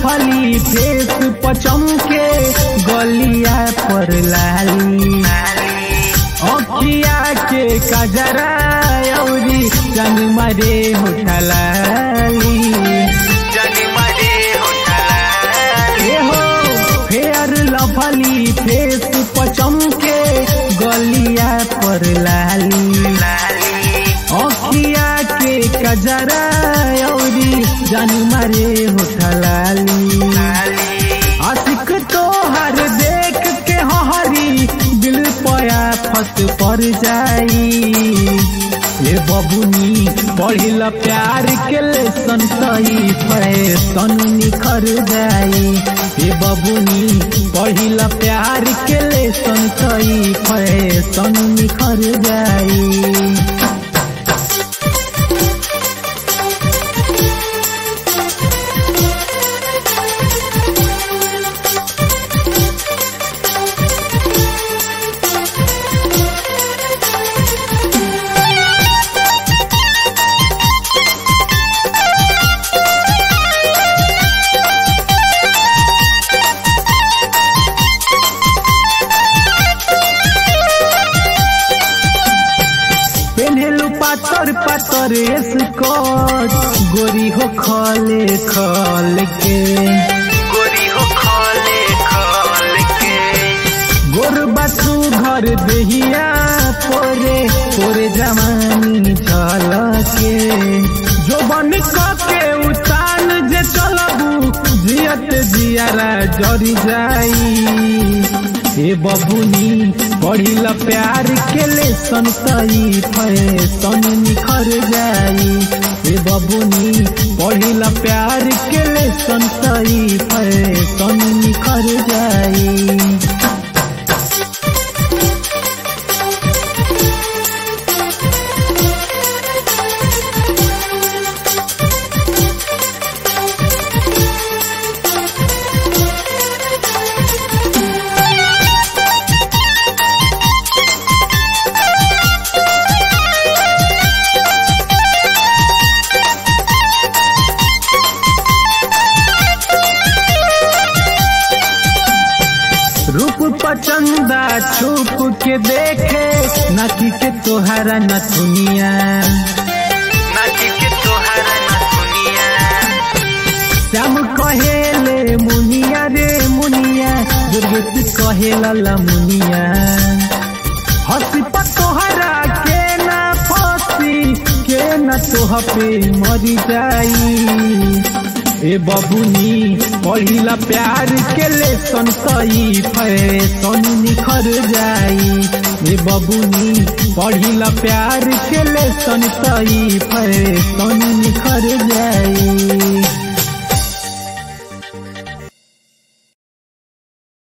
lovely face पचमके गलिया पर लाली अखिया के कजरा औरी जन मरे होठलाली ए हो फेयर लभली फेस पचमके गलिया पर लाली अखिया के कजरा औरी जन मरे होठलाली आशिक तोहर देख के हरी दिल पया फस पर जाई ये बबुनी पढ़िल प्यार के लेसन सही फैसन निखर जाई ये बबुनी पढ़िल प्यार के लेसन सही फैसन निखर जाई पेन्हेलु पातर पातर स्कर्ट गोरी हो खले खल के गोर बसु घर देहिया पोरे पोरे जमानी चल के जो बन के उतान जे चलबू जियत जियारा जरी जाई ए बबुनी पढ़िल प्यार के लेसन सही फैसन निखर जाई ए बबुनी पढ़िल प्यार के लेसन सही फैसन निखर जाई रूप पचंदा छुप के देखे नकी के तोहरा न सुनिया श्याम कहेले मुनिया रे मुनिया दुर्गति कहेला मुनिया हंसी पर तोहरा के ना फंसी के न तोह पे मरी जाई ए बबुनी पढ़िला प्यार के लेसन सही फैसन निखर जाई ए बबुनी पढ़िला प्यार के लेसन सही फैसन निखर जाई